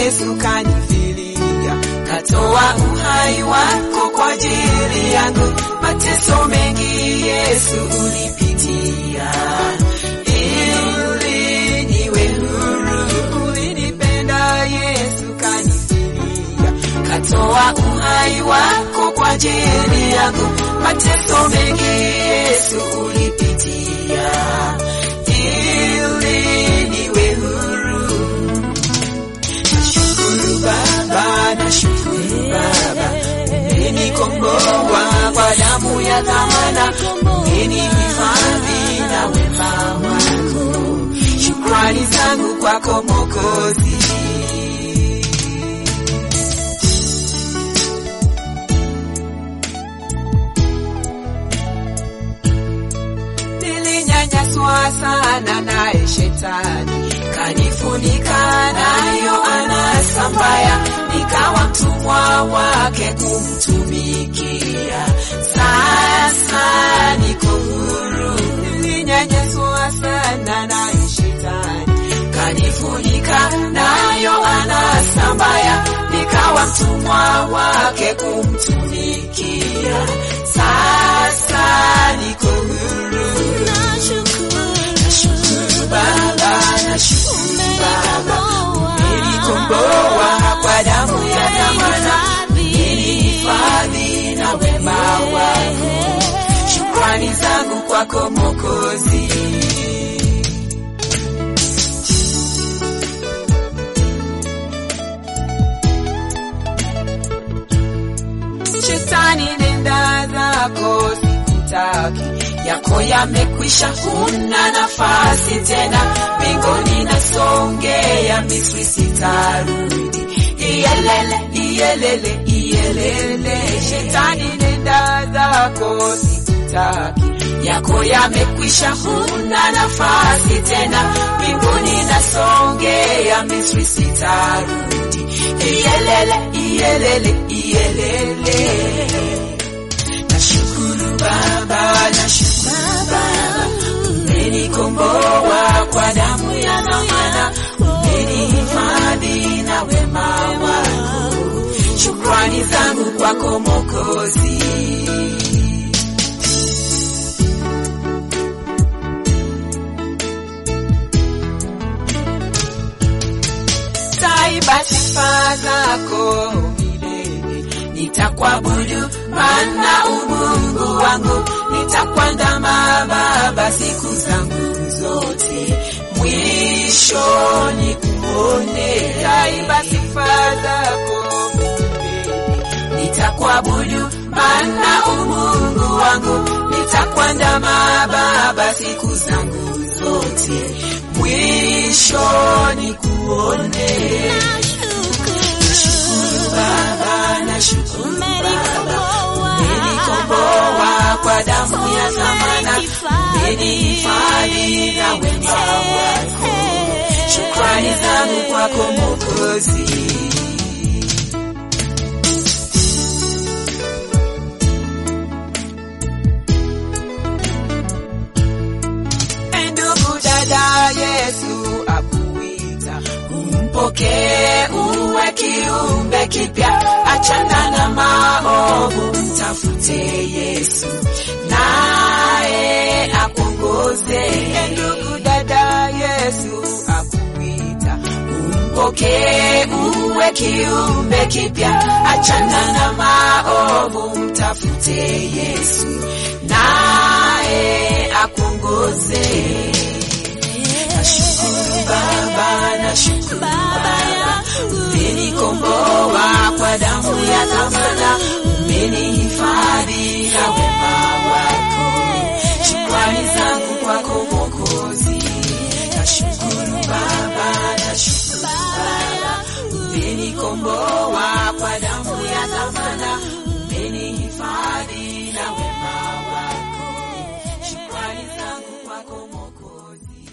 Yesu kanifilia, katoa uhai wako kwa ajili yangu. Mateso mengi Yesu ulipitia ili niwe huru. Ulinipenda Yesu kanifilia, katoa uhai wako kwa ajili yangu. Mateso mengi Yesu ulipitia ili niwe huru. Nashukuru Baba, nashukuru Baba, umenikomboa kwa damu ya dhamana, umenihifadhi na wema wako. Shukrani zangu kwako Mwokozi. Nilinyanyaswa sana naye shetani, kanifunika nayo anasa mbaya, nikawa mtumwa wake kumtumikia. Sasa niko huru, nilinyanyaswa sana naye shetani, kanifunika nayo anasa mbaya, nikawa mtumwa wake kumtumikia. Sasa niko huru. Nashukuru Baba, nashukuru Baba, umenikomboa kwa damu ya dhamana, umenihifadhi na wema wako. Shukrani zangu kwako Mwokozi. Shetani, nenda zako, sikutaki yako yamekwisha, huna nafasi tena mbinguni, nasongea Misri sitarudi. Iyelele, iyelele, iyelele, shetani, nenda zako, sikutaki yako yamekwisha, huna nafasi tena mbinguni, nasongea Misri sitarudi. Iyelele, iyelele, iyelele Nashukuru Baba, nashukuru Baba, umenikomboa kwa damu ya dhamana, umenihifadhi na wema wako. Shukrani zangu kwako Mwokozi. Taiba sifa zako milele, nitakuabudu maana umungu wangu, nitakuandama Baba siku zangu zote, mwisho nikuone. Taiba sifa zako milele, nitakuabudu maana umungu wangu, nitakuandama Baba siku zangu zote, mwisho nikuone. Nashukuru Baba, nashukuru Baba, umenikomboa kwa damu ya dhamana, umenihifadhi na wema wako. Shukrani zangu kwako Mwokozi. Ndugu dada, Yesu akuita umpokee, uwe kiumbe kipya, achana na maovu, mtafute Yesu naye akuongoze. Ndugu dada, Yesu akuita umpokee, uwe kiumbe kipya, achana na maovu, mtafute Yesu naye akuongoze. Nashukuru Baba, nashukuru Baba, umenikomboa kwa damu ya dhamana, umenihifadhi na wema wako. Shukrani zangu kwako Mwokozi. Nashukuru Baba, nashukuru Baba, umenikomboa kwa damu ya dhamana, umenihifadhi na wema wako. Shukrani zangu kwako Mwokozi.